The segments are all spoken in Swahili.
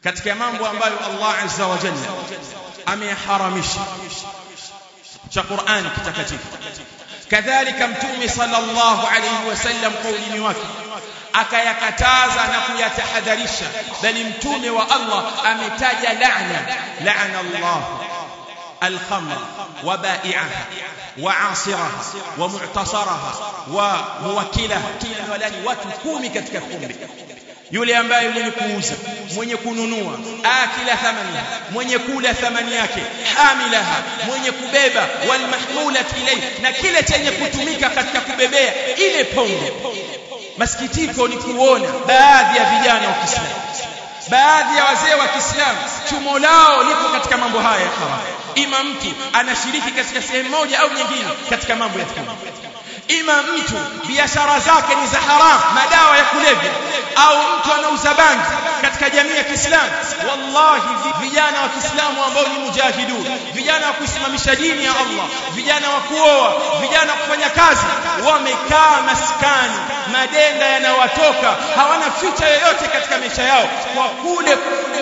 katika mambo ambayo Allah azza wa jalla ameharamisha cha Qur'an kitakatifu kadhalika mtume sallallahu alayhi wasallam kaulini wake akayakataza na kuyatahadharisha bali mtume wa Allah ametaja laana laana Allah الخمر وبائعها وعاصرها ومعتصرها وموكلها kila walani watu kumi katika kumbi yule ambaye mwenye kuuza mwenye kununua akila thamani mwenye kula thamani yake hamilaha mwenye kubeba walmahmulat ilay na kile chenye kutumika katika kubebea ile pombe masikitiko ni kuona baadhi ya vijana wa Kiislamu baadhi ya wazee wa Kiislamu chumo lao lipo katika mambo haya ya haramu ima mtu anashiriki katika sehemu moja au nyingine katika mambo ya pombe ima mtu biashara zake ni za haram madawa ya kulevya au mtu anauza bangi katika jamii ya Kiislamu wallahi vijana wa Kiislamu ambao ni mujahidun vijana wa kuisimamisha dini ya Allah vijana wa kuoa vijana wa kufanya kazi wamekaa maskani madenda yanawatoka hawana future yoyote katika maisha yao kwa kule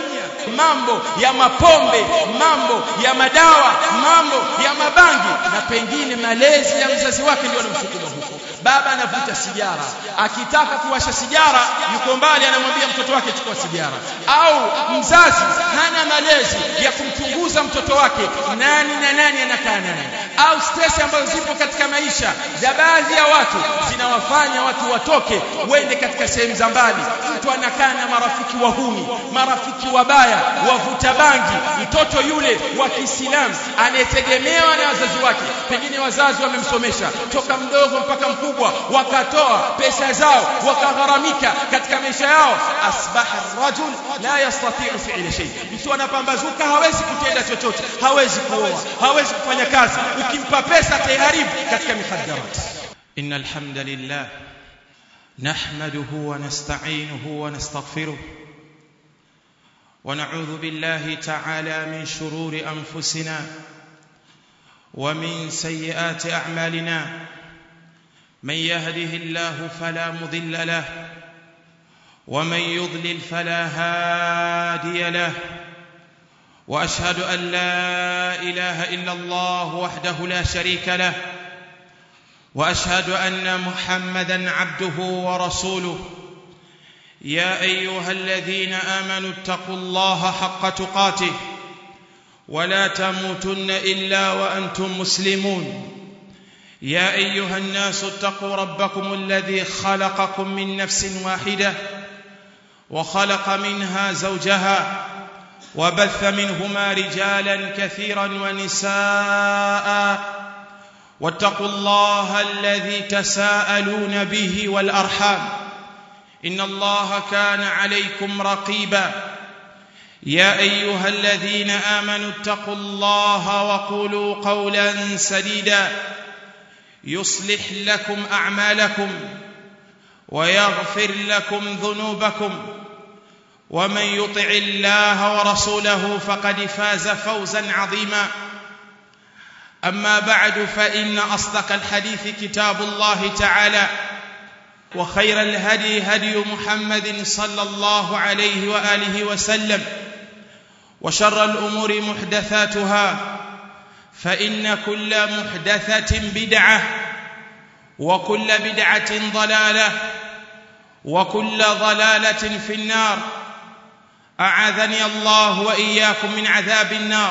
mambo ya mapombe mambo ya madawa mambo ya mabangi na pengine malezi ya mzazi wake ndio anamsukuma huko baba anavuta sigara akitaka kuwasha sigara yuko mbali anamwambia mtoto wake chukua sigara au mzazi hana malezi ya kumchunguza mtoto wake nani na nani anakaa naye au stress ambazo zipo katika maisha za baadhi ya watu zinawafanya watu watoke wende katika sehemu za mbali mtu anakaa na marafiki wahuni marafiki wabaya wavuta bangi mtoto yule wa Kiislamu anayetegemewa na wazazi wake pengine wazazi wamemsomesha toka mdogo mpaka mkubwa wakatoa pesa zao wakagharamika katika maisha yao asbaha rajul la yastati'u fi'la shay mtu anapambazuka hawezi kutenda chochote hawezi kuoa hawezi kufanya kazi ukimpa pesa tayaribu katika mikhaddarat innal hamdalillah nahmaduhu wa nasta'inuhu wa nastaghfiruh ونعوذ بالله تعالى من شرور انفسنا ومن سيئات اعمالنا من يهده الله فلا مضل له ومن يضلل فلا هادي له واشهد ان لا اله الا الله وحده لا شريك له واشهد ان محمدا عبده ورسوله يا ايها الذين امنوا اتقوا الله حق تقاته ولا تموتن الا وانتم مسلمون يا ايها الناس اتقوا ربكم الذي خلقكم من نفس واحده وخلق منها زوجها وبث منهما رجالا كثيرا ونساء واتقوا الله الذي تساءلون به والارحام ان الله كان عليكم رقيبا يا ايها الذين امنوا اتقوا الله وقولوا قولا سديدا يصلح لكم اعمالكم ويغفر لكم ذنوبكم ومن يطع الله ورسوله فقد فاز فوزا عظيما اما بعد فان اصدق الحديث كتاب الله تعالى وخير الهدي هدي محمد صلى الله عليه واله وسلم وشر الامور محدثاتها فان كل محدثه بدعه وكل بدعه ضلاله وكل ضلاله في النار اعاذني الله واياكم من عذاب النار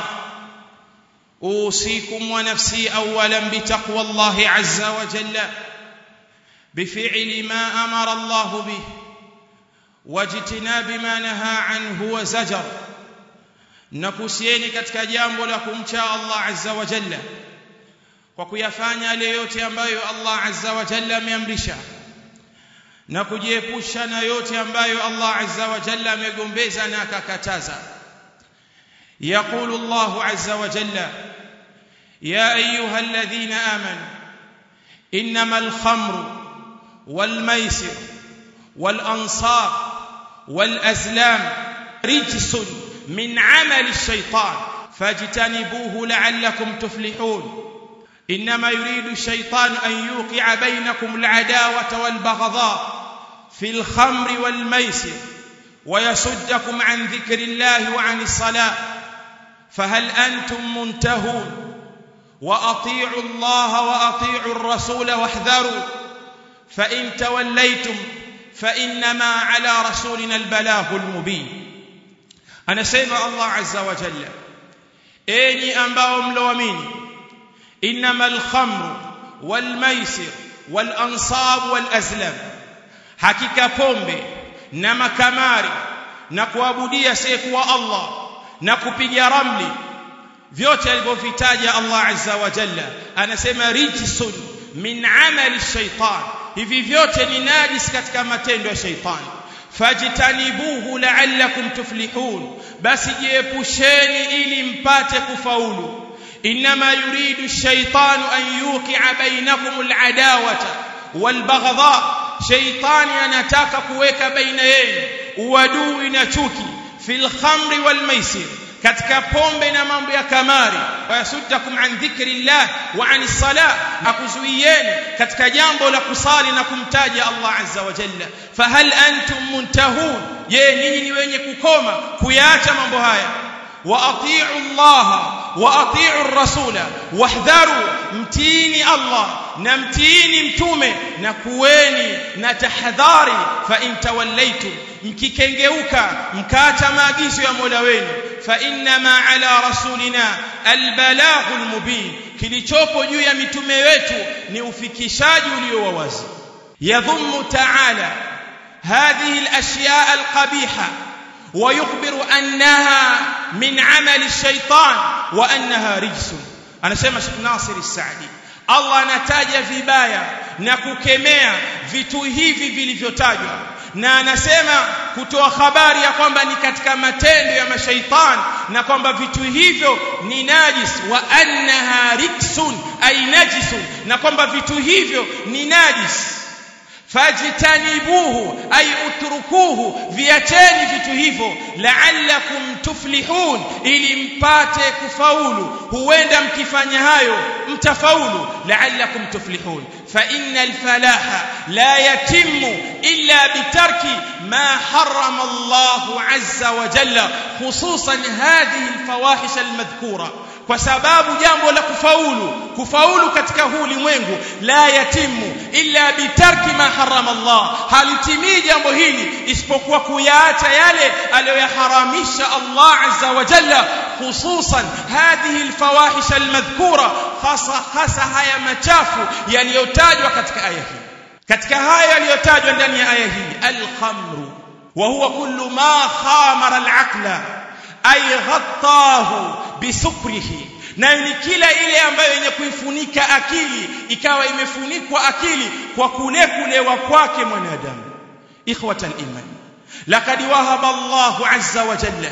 اوصيكم ونفسي اولا بتقوى الله عز وجل بفعل ما امر الله به واجتناب ما نهى عنه وزجر nakusieni katika jambo la kumcha Allah azza wa jalla kwa kuyafanya yale yote ambayo Allah azza wa jalla ameamrisha na kujiepusha na yote ambayo Allah azza wa jalla amegombeza na akakataza يقول الله عز وجل يا ايها الذين امنوا انما الخمر والميسر والانصاب والازلام رجس من عمل الشيطان فاجتنبوه لعلكم تفلحون انما يريد الشيطان ان يوقع بينكم العداوه والبغضاء في الخمر والميسر ويصدكم عن ذكر الله وعن الصلاة فهل أنتم منتهون وأطيعوا الله وأطيعوا الرسول واحذروا فإن توليتم فإنما على رسولنا البلاغ المبين anasema Allah azza wa jalla enyi ambao mloamini innamal khamru wal maisir wal ansab wal azlam hakika pombe na makamari na kuabudia asiyekuwa Allah na kupiga ramli vyote alivyovitaja Allah azza wa jalla anasema rijsun min amali shaitan hivi vyote ni najis katika matendo ya shaitani fajtanibuhu la'allakum tuflihun basi jiepusheni ili mpate kufaulu inma yuridu ash-shaytanu an yuqi'a bainakum al-adawata wal-baghdha shaytani anataka kuweka baina yenu uadui na chuki fil khamri wal maisir katika pombe na mambo ya kamari wayasuddakum an dhikrillah wa an salah akuzuieni katika jambo la kusali na kumtaja Allah azza wa jalla fahal antum muntahun je ninyi ni wenye kukoma kuyaacha mambo haya wa atiu Allah wa atiu rasula wahdharu mtini Allah na mtiini mtume na kuweni na tahadhari fa in tawallaitum mkikengeuka mkaacha maagizo ya Mola wenu fa innama ala rasulina albalaghul mubin kilichopo juu ya mitume wetu ni ufikishaji ulio wa wazi yadhummu ta'ala hadhihi alashya alqabiha ويخبر أنها من عمل الشيطان وأنها رجس أنا سيما شيخ ناصر السعدي Allah anataja vibaya na kukemea vitu hivi vilivyotajwa na anasema kutoa habari ya kwamba ni katika matendo ya mashaitani na kwamba vitu hivyo ni najis wa annaha riksun ay najisun na kwamba vitu hivyo ni najis fajtanibuhu ay utrukuhu viacheni vitu hivyo la'allakum tuflihun ili mpate kufaulu huenda mkifanya hayo mtafaulu la'allakum tuflihun fa innal falaha la yatimmu illa bitarki ma harrama Allah azza wa jalla khususan hadhihi alfawahish almadhkura kwa sababu jambo la kufaulu kufaulu katika huu ulimwengu la yatimu illa bitarki ma harama Allah halitimii jambo hili isipokuwa kuyaacha yale aliyoyaharamisha Allah azza wa jalla hususan hadhihi alfawahish almadhkura hasa hasa haya machafu yaliyotajwa katika aya hii katika haya yaliyotajwa ndani ya aya hii alkhamru wa huwa kullu ma khamara alaqla ay ghattahu bisukrihi nayo ni kila ile ambayo yenye kuifunika akili ikawa imefunikwa akili kwa kule kulewa kwake mwanadamu ikhwata iman laqad wahaba Allahu azza wa jalla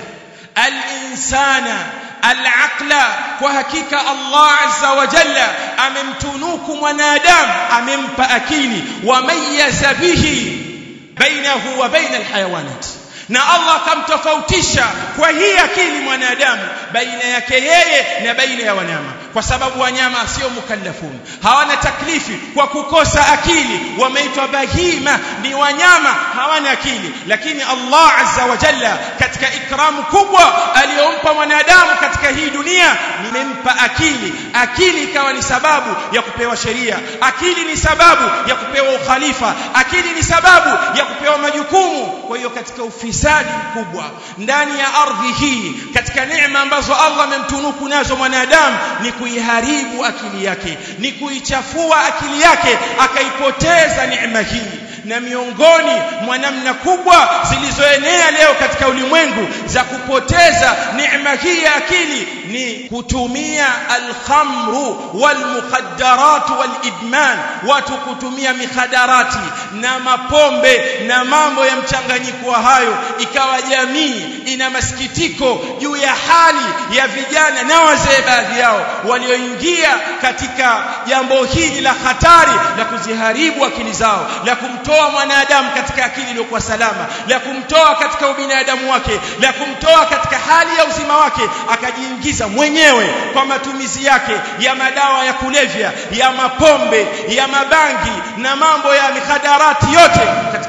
al-insana al-aqla kwa hakika Allah azza wa jalla amemtunuku mwanadamu amempa akili wa mayyaza bihi bainahu wa baina al-hayawanat na Allah akamtofautisha kwa hii akili mwanadamu baina yake yeye na baina ya wanyama kwa sababu wanyama sio mukallafun hawana taklifi kwa kukosa akili wameitwa bahima ni wanyama hawana akili lakini Allah azza wa jalla katika ikramu kubwa aliyompa mwanadamu katika hii dunia nimempa akili akili ikawa ni sababu ya kupewa sheria akili ni sababu ya kupewa ukhalifa akili ni sababu ya kupewa majukumu kwa hiyo katika ufisadi mkubwa ndani ya ardhi hii katika neema ambazo Allah amemtunuku nazo mwanadamu ni kuiharibu akili yake ni kuichafua akili yake akaipoteza neema hii na miongoni mwa namna kubwa zilizoenea leo katika ulimwengu za kupoteza neema hii ya akili ni kutumia alkhamru walmukhaddarat walidman watu kutumia mikhadarati na mapombe na mambo ya mchanganyiko wa hayo ikawa jamii ina masikitiko juu ya hali ya vijana na wazee baadhi yao walioingia katika jambo hili la hatari la kuziharibu akili zao la kumtoa mwanadamu katika akili iliyokuwa salama la kumtoa katika ubinadamu wake la kumtoa katika hali ya uzima wake akajiingiza mwenyewe kwa matumizi yake ya madawa ya kulevya ya mapombe ya mabangi na mambo ya mikhadarati yote katika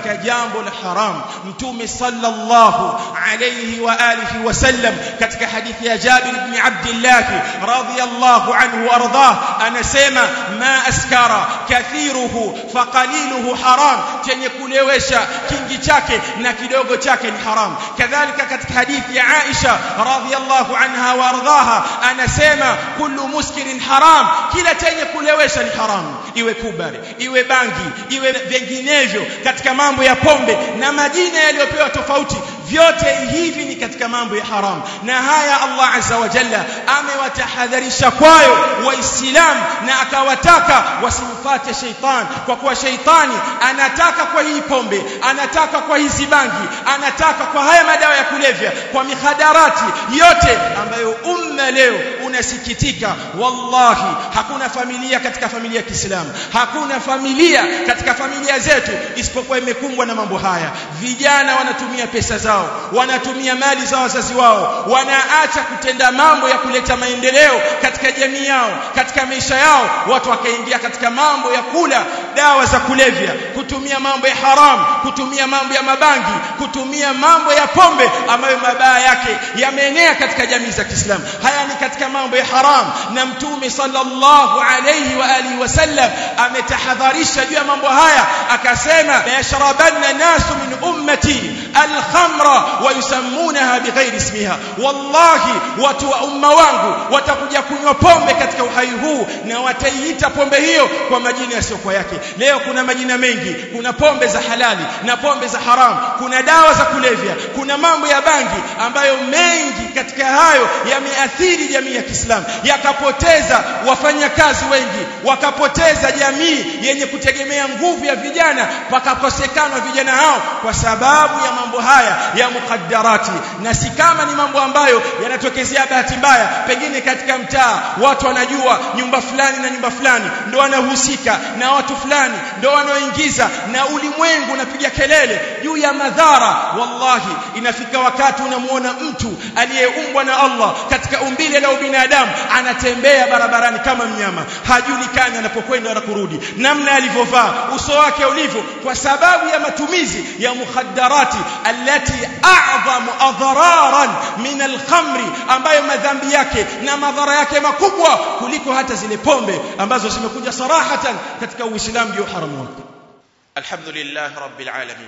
katika jambo la haram mtume sallallahu alayhi wa alihi wasallam katika hadithi ya Jabir ibn Abdullah radhiyallahu anhu ardah anasema ma askara kathiruhu faqaliluhu haram chenye kulewesha kingi chake na kidogo chake ni haram kadhalika katika hadithi ya Aisha radhiyallahu anha wa ardaha anasema kullu muskirin haram kila chenye kulewesha ni haram iwe kubari iwe bangi iwe vinginevyo katika mambo ya pombe na majina yaliyopewa tofauti vyote hivi ni katika mambo ya haram na haya Allah azza wa jalla amewatahadharisha kwayo waislamu na akawataka wasimfuate sheitan kwa kuwa sheitani anataka kwa hii pombe anataka kwa hizi bangi anataka kwa haya madawa ya kulevya kwa mihadarati yote ambayo umma leo unasikitika wallahi hakuna familia katika familia ya Kiislamu hakuna familia katika familia zetu isipokuwa imekumbwa na mambo haya vijana wanatumia pesa zao wanatumia mali za wazazi wao wanaacha kutenda mambo ya kuleta maendeleo katika jamii yao katika maisha yao watu wakaingia katika mambo ya kula dawa za kulevya kutumia mambo ya haram kutumia mambo ya mabangi kutumia mambo ya pombe ambayo mabaya yake yameenea katika jamii za Kiislamu haya ni katika mambo ya haram na mtume sallallahu alayhi wa alihi wasallam ametahadharisha juu ya mambo haya akasema yashrabanna nasu min ummati alkhamra wa yusammunaha bighairi ismiha wallahi watu wa umma wangu watakuja kunywa pombe katika uhai huu na wataiita pombe hiyo kwa majina yasiyokuwa yake leo kuna majina mengi kuna pombe za halali na pombe za haram kuna dawa za kulevya kuna mambo ya bangi ambayo mengi katika hayo yameathiri jamii ya Kiislamu yakapoteza wafanyakazi wengi wakapoteza jamii yenye kutegemea nguvu ya vijana pakakosekana vijana hao kwa sababu ya mambo haya ya mukaddarati na si kama ni mambo ambayo yanatokezea bahati mbaya pengine katika mtaa watu wanajua nyumba fulani na nyumba fulani ndo wanahusika na watu fulani ndo wanaoingiza na ulimwengu unapiga kelele juu ya madhara wallahi inafika wakati unamuona mtu aliyeumbwa na Allah katika umbile la ubinadamu anatembea barabarani kama mnyama hajulikani anapokwenda na kurudi namna alivyovaa uso wake ulivyo kwa sababu ya matumizi ya mukhaddarati allati a'zamu adhararan min alkhamri ambayo madhambi yake na madhara yake makubwa kuliko hata zile pombe ambazo zimekuja sarahatan katika uislamu ndio haramu wake alhamdulillah rabbil alamin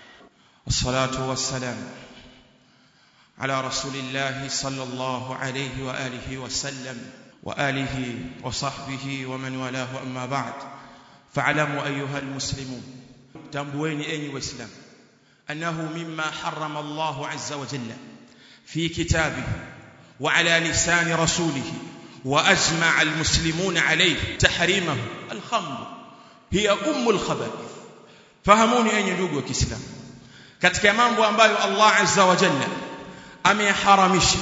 wassalatu wassalam على رسول الله صلى الله عليه واله وسلم واله وصحبه ومن والاه اما بعد فاعلموا ايها المسلمون تنبوين اي واسلام انه مما حرم الله عز وجل في كتابه وعلى لسان رسوله واجمع المسلمون عليه تحريمه الخمر هي ام الخبائث فهموني اي ndugu wa Kiislamu katika mambo ambayo Allah azza wa jalla ameharamisha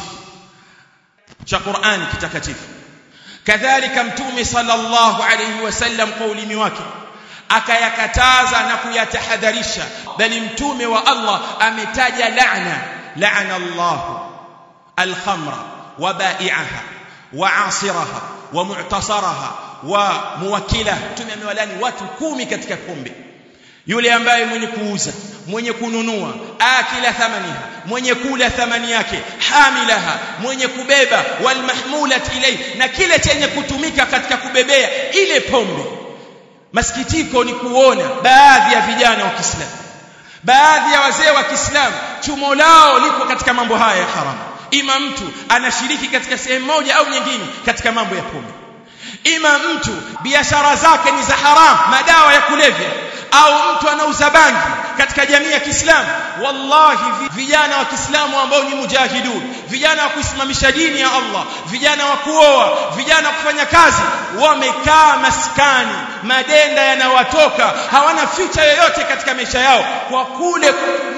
cha Qur'ani kitakatifu kadhalika mtume sallallahu alayhi wasallam kwa ulimi wake akayakataza na kuyatahadharisha bali mtume wa Allah ametaja laana laana Allah al-khamra wa ba'i'aha wa 'asiraha wa mu'tasaraha wa muwakilaha mtume amewalani watu kumi katika pombe yule ambaye mwenye kuuza mwenye kununua akila thamaniha mwenye kula thamani yake hamilaha mwenye kubeba walmahmulat ilay na kile chenye kutumika katika kubebea ile pombe masikitiko ni kuona baadhi ya vijana wa Kiislamu baadhi ya wazee wa Kiislamu chumo lao lipo katika mambo haya ya haramu ima mtu anashiriki katika sehemu moja au nyingine katika mambo ya pombe ima mtu biashara zake ni za haramu madawa ya kulevya au mtu anauza bangi katika jamii ya Kiislamu wallahi vijana wa Kiislamu ambao ni mujahidun vijana wa kuisimamisha dini ya Allah vijana wa kuoa vijana wa kufanya kazi wamekaa maskani madenda yanawatoka hawana future yoyote katika maisha yao kwa kule kutumia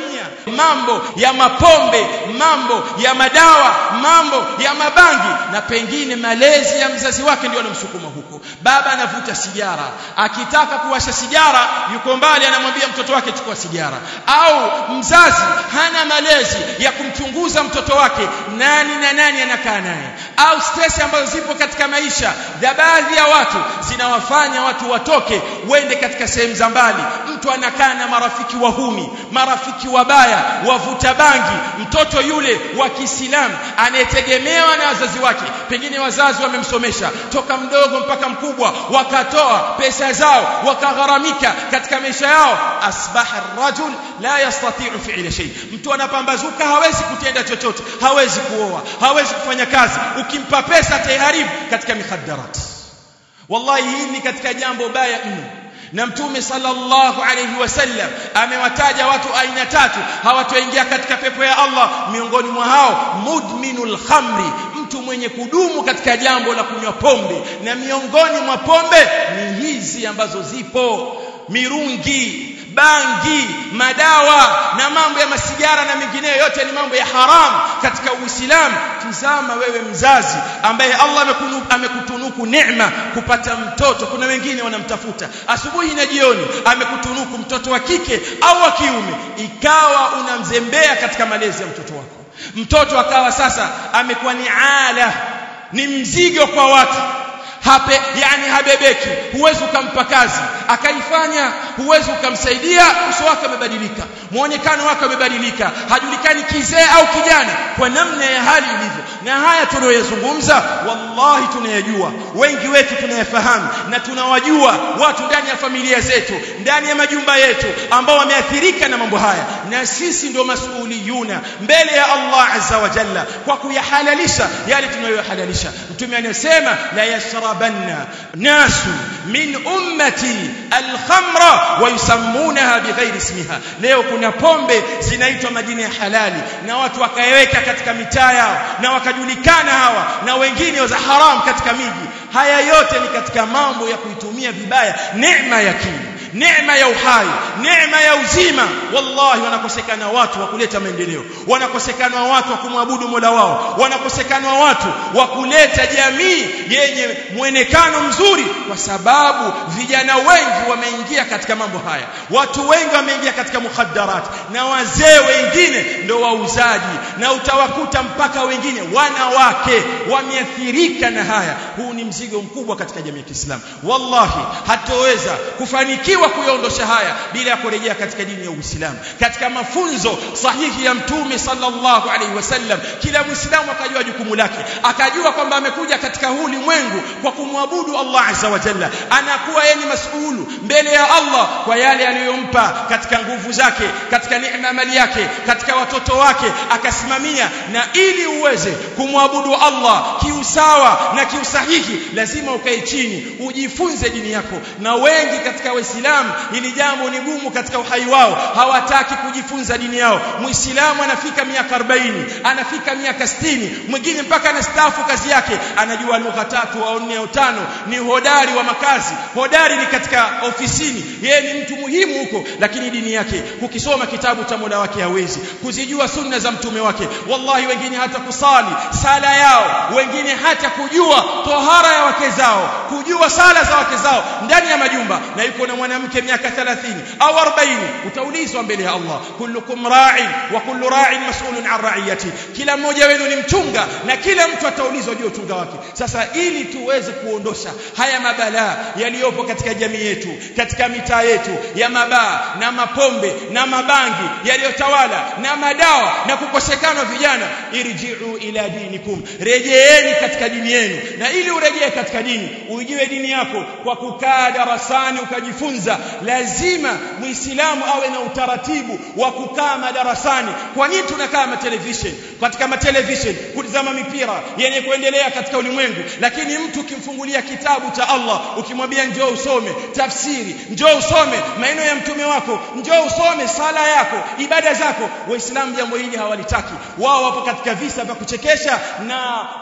mambo ya mapombe mambo ya madawa mambo ya mabangi na pengine malezi ya mzazi wake ndio anamsukuma huko baba anavuta sigara akitaka kuwasha sigara yuko mbali anamwambia mtoto wake chukua sigara au mzazi hana malezi ya kumchunguza mtoto wake nani na nani anakaa naye au stress ambazo zipo katika maisha za baadhi ya watu zinawafanya watu watoke wende katika sehemu za mbali mtu anakaa na marafiki wahuni marafiki wabaya wavuta bangi mtoto yule wa Kiislamu anayetegemewa na wazazi wake pengine wazazi wamemsomesha toka mdogo mpaka mkubwa wakatoa pesa zao wakagharamika katika maisha yao asbaha rajul la yastati'u fi'la shay mtu anapambazuka hawezi kutenda chochote hawezi kuoa hawezi kufanya kazi ukimpa pesa tayari katika mikhaddarat wallahi hii ni katika jambo baya mno na mtume sallallahu alayhi wasallam amewataja watu aina tatu hawatoingia katika pepo ya Allah miongoni mwa hao mudminul khamri mtu mwenye kudumu katika jambo la kunywa pombe na miongoni mwa pombe ni hizi ambazo zipo mirungi bangi madawa na mambo ya masigara na mengineyo yote ni mambo ya haramu katika Uislamu tizama wewe mzazi ambaye Allah amekutunuku neema kupata mtoto kuna wengine wanamtafuta asubuhi na jioni amekutunuku mtoto wa kike au wa kiume ikawa unamzembea katika malezi ya mtoto wako mtoto akawa sasa amekuwa ni ala ni mzigo kwa watu hape yani habebeki huwezi ukampa kazi akaifanya huwezi ukamsaidia uso wake umebadilika muonekano wake umebadilika hajulikani kizee au kijana kwa namna ya hali ilivyo na haya tunayozungumza wallahi tunayajua wengi wetu tunayafahamu na tunawajua watu ndani ya familia zetu ndani ya majumba yetu ambao wameathirika na mambo haya na sisi ndio masuuliyuna mbele ya Allah azza wa jalla kwa kuyahalalisha yale tunayohalalisha mtume anasema la yashrabanna nasu min ummati alkhamra wa yusammunaha bighairi ismiha leo kuna pombe zinaitwa majina ya halali na watu wakaiweka katika mitaa yao na wakajulikana hawa na wengine za haram katika miji haya yote ni katika mambo ya kuitumia vibaya neema ya kinga neema ya uhai neema ya uzima wallahi wanakosekana watu wa kuleta maendeleo wanakosekana watu wa kumwabudu Mola wao wanakosekana watu wa kuleta jamii yenye mwonekano mzuri kwa sababu vijana wengi wameingia katika mambo haya watu wengi wameingia katika mukhaddarat na wazee wengine ndio wauzaji na utawakuta mpaka wengine wanawake wameathirika na haya huu ni mzigo mkubwa katika jamii ya Kiislamu wallahi hatoweza kufanikiwa kuyaondosha haya bila ya kurejea katika dini ya Uislamu katika mafunzo sahihi ya mtume sallallahu alaihi wasallam kila muislamu akajua jukumu lake akajua kwamba amekuja katika huu ulimwengu kwa kumwabudu Allah azza wa jalla anakuwa yeye ni masuulu mbele ya Allah kwa yale aliyompa katika nguvu zake katika neema mali yake katika watoto wake akasimamia na ili uweze kumwabudu Allah kiusawa na kiusahihi lazima ukae chini ujifunze dini yako na wengi katika waislamu hili jambo ni gumu katika uhai wao hawataki kujifunza dini yao muislamu anafika miaka 40 anafika miaka 60 mwingine mpaka anastaafu kazi yake anajua lugha tatu au nne au tano ni hodari wa makazi hodari ni katika ofisini yeye ni mtu muhimu huko lakini dini yake kukisoma kitabu cha Mola wake hawezi kuzijua sunna za mtume wake wallahi wengine hata kusali sala yao wengine hata kujua tohara ya wake zao kujua sala za wake zao ndani ya majumba na yuko na mwanamke miaka 30 au 40 utaulizwa mbele ya Allah kullukum ra'in wa kullu ra'in mas'ulun an ra'iyati kila mmoja wenu ni mchunga na kila mtu ataulizwa juu uchunga wake sasa ili tuweze kuondosha haya mabalaa yaliyopo katika jamii yetu katika mitaa yetu ya mabaa na mapombe na mabangi yaliyotawala na madawa na kukosekana vijana irji'u ila dinikum rejeeni katika dini yenu na ili urejee katika dini uijue dini yako kwa kukaa darasani ukajifunza lazima muislamu awe na utaratibu wa kukaa madarasani kwa nini tunakaa ma television katika ma television kutazama mipira yenye kuendelea katika ulimwengu lakini mtu ukimfungulia kitabu cha Allah ukimwambia njoo usome tafsiri njoo usome maneno ya mtume wako njoo usome sala yako ibada zako waislamu jambo hili hawalitaki wao wapo katika visa vya kuchekesha na vya kudanganya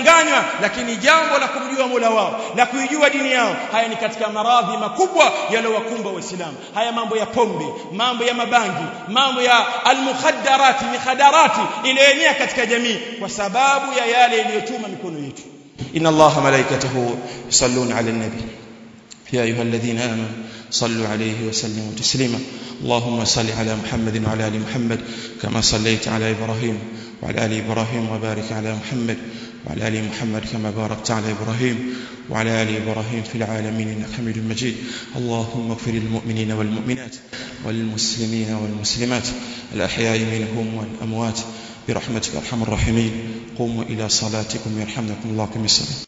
wanadanganywa lakini jambo la kumjua Mola wao la kuijua dini yao haya ni katika maradhi makubwa yaliyowakumba waislamu haya mambo ya pombe mambo ya mabangi mambo ya almukhaddarati mikhadarati iliyoenea katika jamii kwa sababu ya yale yaliyochuma mikono yetu inna allaha malaikatahu yusalluna ala nabi يا أيها الذين آمنوا صلوا عليه وسلموا تسليما اللهم صل على محمد وعلى آل محمد كما صليت على إبراهيم وعلى آل إبراهيم وبارك على محمد وعلى آل محمد كما باركت على إبراهيم وعلى آل إبراهيم في العالمين إنك حميد مجيد اللهم اغفر للمؤمنين والمؤمنات والمسلمين والمسلمات الأحياء منهم والأموات برحمتك أرحم الراحمين قوموا إلى صلاتكم يرحمكم الله كم الصلاة